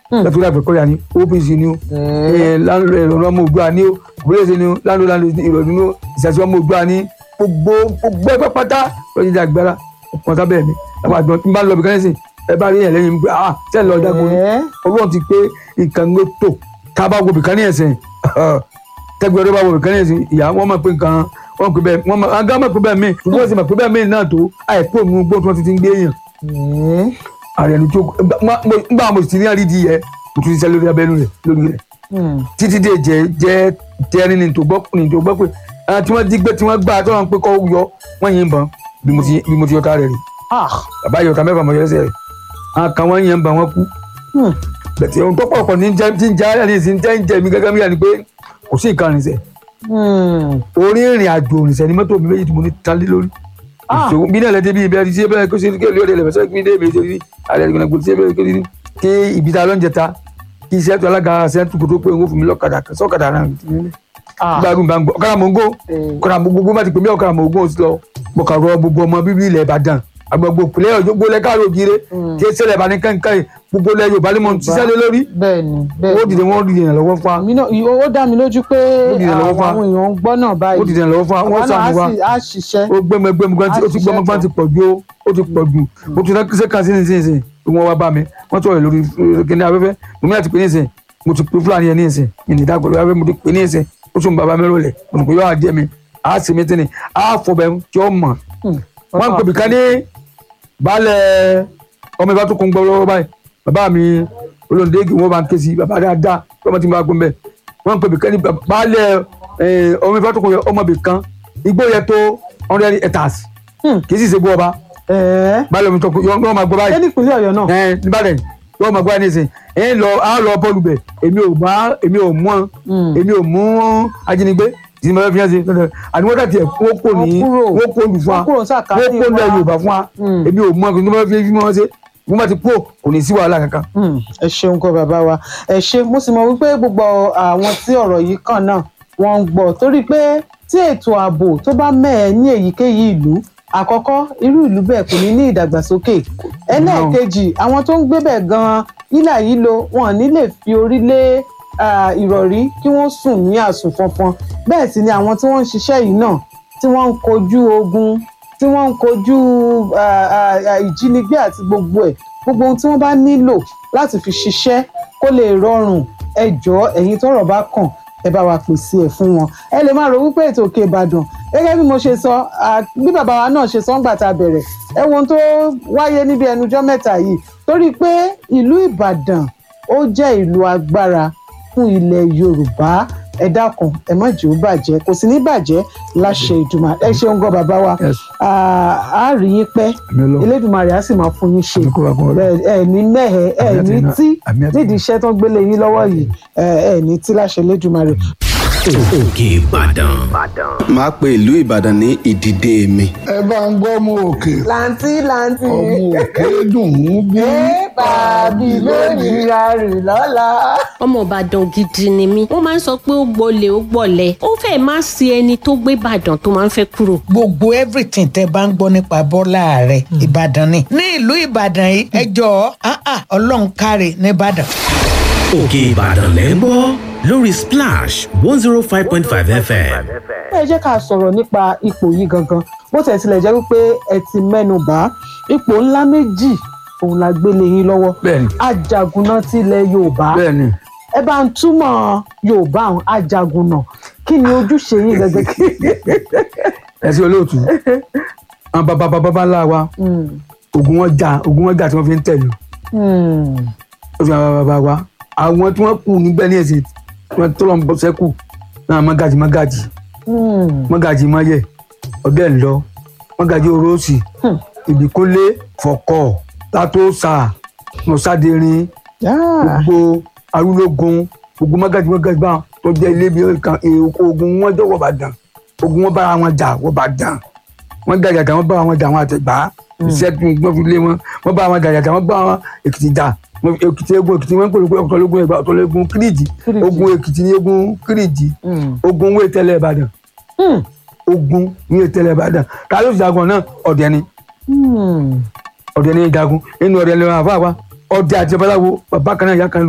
lọ́tọ́ láti kọ́ya ní OPC ní o lọ́nà ọmọ ògbà ní o òbílẹ̀sẹ̀ ní o lánàá lánàá ìrọ̀lú ní o ìṣàṣẹ ọmọ ògbà ní gbogbo gbogbo ẹgbẹ́ pátá lọ́jọ́ ìjà agbára ọkàn sábẹ́ mi àwọn àgbọn tí n bá lọ bí kánẹ́sì ẹ bá rí yẹn lẹ́yìn mi pé ah sẹ́ẹ̀ lọ dáko ni ọlọ́run ti pé nǹkan ló tò ká bá wo bìkan ní ẹ̀sìn tẹ́gbẹ́ ọdún bá wo bìkan ní ẹ̀sìn ìyá wọn mọ̀ pé nǹkan wọn pè bẹ́ẹ̀ wọn mọ̀ àgá mọ̀ pé bẹ́ẹ̀ mi ṣùgbọ́n sì mọ̀ pé bẹ́ẹ̀ mi náà tó àìkú òun gbó tí wọ́n ti ti ń gbé èèyàn ààrẹ ẹni tó ń bá mo sì ti ní àrídì yẹ mo tún ti sẹ́ lórí abẹ́nu rẹ̀ lórí rẹ̀ títí dé jẹ jẹ tẹni ní tó gbọ́ ní tó gbọ́ pé àwọn tí wọ́n jí gbé tí wọ́n gbà tó wọn pé kọ́ yọ wọ́n yín bàn bí mo ti bí mo ti yọta rẹ̀ rí bàbá yọta mẹ́fà mọ̀ yẹsẹ̀ rẹ̀ àwọn kan wọ́n yín bàn wọ́n kú bẹ̀tẹ̀ ohun tó pọ̀ pọ̀ ní jẹ́ tí ń jẹ́ ayé ní ìsìn jẹ́ ń jẹ́ mi gẹ́gẹ́ bí yà ni pé kò sí nǹkan rìnsẹ̀ orí ìrìn àjò rìnsẹ̀ ni mọ́tò mi méjì tí mo ní tálé lórí ìṣòwò bí náà lẹ́dí bí ibi ẹni tí ebe kó ṣe kí olóòdè lè fẹsẹ̀ kí ní èmi ṣe rí ààrẹ ìgbìmọ̀ gbòòtì tí ebe kó ṣe rí kí ibi ta ló ń jẹta kí iṣẹ́ tó alága sẹ́ńtù kò tó pé òun fún mi lọ́kadà sọ́kadà náà gbàgbọ́n bá ń gbọ́ ọ̀kadà mò ń gó ọ̀kadà mò gbogbo má ti pè mí ọ̀kadà mò ń gó sí lọ mo kà rọ gbogbo ọmọ bíbí ilẹ̀ Ìbàdàn àgbàgbọ́ òpìlẹ̀ ọ̀jọ́ gbólẹ̀ káàró ògiri kí ẹ ṣẹlẹ̀ bá ní kankan gbogbo ilẹ̀ Yorùbá ni mo ti ṣiṣẹ́ lé lórí bẹ́ẹ̀ni ó dìde wọ́n dìde yàn lọ́wọ́ fún wa mi náà ó dá mi lójú pé àwọn àwọn èèyàn ń gbọ́ náà báyìí ó dìde yàn lọ́wọ́ fún wa wọ́n sàmì wa á ṣiṣẹ́ ó gbẹmọ gbẹmọ gan ó ti gbọmọ gan ti pọ̀ ju ó ti pọ̀ ju mo ti rákíṣẹ́ kan sí nísinsìnyí wọ́n wá bá mi wọ́n sọ̀rọ̀ lórí kíní afẹ́fẹ́ mo ní àti pé nísinsìnyí mo ti pe fúlàní yẹn nísinsìnyí ìní ìdágbọ̀lọ́ afẹ́fẹ́ mo ti pè nísinsìnyí ó tún bàbá mi rọlẹ̀ mo ní pé yóò jẹ́ mi á sì mí tẹ́ni á fọbẹ̀ tí ó mọ̀ wọ́n ń pè mí ká ní baálẹ̀ ọmọ ìbá tó kún gbọ́ lọ́wọ́ báyìí bàbá mi olóńdéègì wọn bá ń ké sí bàbá dáadáa ọmọ tí mo bá gbọ́n bẹ́ẹ̀ wọ́n ń pè mí ká ní baálẹ̀ ọmọ ìbá tó kún ọmọ ibì kan igbó yẹ tó hundred hectares kì í sì ṣe bú ọba baálẹ̀ omi tó kún yọ máa gbọ́ báyìí ẹni ìpínlẹ̀ Ọ̀yọ́ náà níbàdàn yọ máa gbọ́ báyìí nísìnyí ẹ̀ ń lọ á lọ bọ́ọ̀lù bẹ̀ èmi ò bá èmi ò mú èmi ò mú ajínigbé tí mo fẹ́ fi hàn sí àní wọ́n dàtí ẹ̀ wọ́n kò ní wọ́n kò lù fún wa wọ́n kò lẹ̀ Yorùbá fún wa èmi ò mú ọkùnrin tí mo fẹ́ fi hàn sí mo bá ti kú kò ní sí wàhálà kankan. ẹ ṣeun kọ bàbá wa ẹ ṣe mo sì mọ wípé gbogbo àwọn tí ọ̀rọ̀ yìí kàn náà wọ́n ń gbọ́ torí pé tí ètò ààbò tó bá mẹ́ẹ̀ ní èyíkéyìí ìlú àkọ́kọ́ irú ìlú bẹ́ẹ̀ kò ní ní ìdàgbàsókè ẹlẹ́ẹ̀kejì àwọn tó ń gbé bẹ̀ gan-an nílà yìí lo wọn ò ní lè fi orí lé ìrọ̀rí kí wọ́n sùn ní àsùn fọnfọn bẹ́ẹ̀ sì ni àwọn tí wọ́n ń ṣiṣẹ́ yìí náà tí wọ́n ń kojú ogun tí wọ́n ń kojú ìjínigbé àti gbogbo ẹ̀ gbogbo ohun tí wọ́n bá nílò láti fi ṣiṣẹ́ kó lè rọrùn ẹ jọ̀ọ́ ẹ̀yin tọ́rọ̀ bá kàn ẹ bá wa pèsè ẹ̀ fún wọn ẹ lè máa rò wípé ètò òkè ìbàdàn gẹ́gẹ́ bí mo ṣe sọ bí bàbá wa náà ṣe sọ ńgbà tá a bẹ̀rẹ̀ ẹ wo ohun tó wáyé níbi ẹnujọ́ mẹ́ta yìí torí pé ìlú ìbàdàn ó jẹ́ ìlú agbára fún ilẹ̀ yorùbá ẹ dákun ẹ má jẹ́ ó bàjẹ́ kò sí ní bàjẹ́ láṣẹ ìdùmà ẹ ṣeun gan bàbá wa a rí yín pẹ́ elédùmarè á sì máa fún yín ṣe ẹ ní mẹ́hẹ̀ ẹ ní tí nídìí iṣẹ́ tó ń gbélé yín lọ́wọ́ yìí ẹ ní tí láṣẹ elédùmarè. òkè ìbàdàn. máa pe ìlú ìbàdàn ní ìdìde mi. ẹ bá ń gbọ́ ọmọ òkè. làǹtí làǹtí. ọmọ òkè dùn ún bí. ẹ bàbí lónìí rárẹ̀ lọ́la. ọmọ ìbàdàn gidi ni mí wọ́n máa ń sọ pé ó gbolẹ̀ ó gbọ̀lẹ̀ ó fẹ́ẹ̀ má sí ẹni tó gbé ìbàdàn tó máa ń fẹ́ kúrò. gbogbo everything tẹ bá ń gbọ́ nípa bọ́lá rẹ̀ ìbàdàn ni ní ìlú ìbàdàn yìí ẹ jọ̀ọ́ ọlọ́run káre nìbàdàn. òkè ìbàdàn lẹ́ ń gbọ́ lórí splash one zero five point five fm. ẹ jẹ́ ká sọ̀rọ̀ nípa ipò yìí gangan bó tẹ̀ tilẹ̀ jẹ́ wípé ẹ ti mẹ́nu bà ipò ńlá méjì òun la gbélé yín lọ́wọ́ ajagunná tilẹ̀ yorùbá ẹ bá ń túmọ̀ yorùbá àwọn ajagunná kí ni ojúṣe yín gẹ́gẹ́ kí. ẹ sí olóòtú àwọn bàbá bàbá bá ńlá wa ogun wọn jà ogun wọn jà tí wọn fi ń tẹ̀lé o fi àwọn bàbá wa àwọn tí wọn kù níbẹ̀ ní ẹ̀sìn wọn tó lọ ń bọ sẹ́kù náà mọ́gàjì mọ́gàjì mọ́gàjì mọ́yẹ ọ̀dẹ́ ńlọ mọ́gàjì oróòsì ìbíkúnlé fọ̀kọ̀ látòsà mọ̀sádẹ́rin gbogbo arúlógún gbogbo mọ́gàjì mọ́gàjì bá tó jẹ́ ilé bí kan èèkó ogun wọn jọ wọ́n bá dàn ogun wọn bára wọn jà wọ́n bá dàn wọ́n gàjà jà wọ́n bá wọn jà wọn àtẹ̀gbá ìṣẹ́gun wọ́n fi lé wọn wọ́n bá wọn gàjà jà wọ́n bá wọn èkìtì jà èkìtì egun èkìtì wọn ń pè ní ọ̀tọ̀lẹ́gun ẹgbà ọ̀tọ̀lẹ́gun kírìjì ogun èkìtì ní egun kírìjì ogun wé tẹ́lẹ̀ ìbàdàn ogun wé tẹ́lẹ̀ ìbàdàn ta ló jagun náà ọ̀dẹ ni ọ̀dẹ ni jagun inú ọ̀dẹ ni wọn àfa wa ọ̀dẹ àti babaláwo bàbá kan náà ìyá kan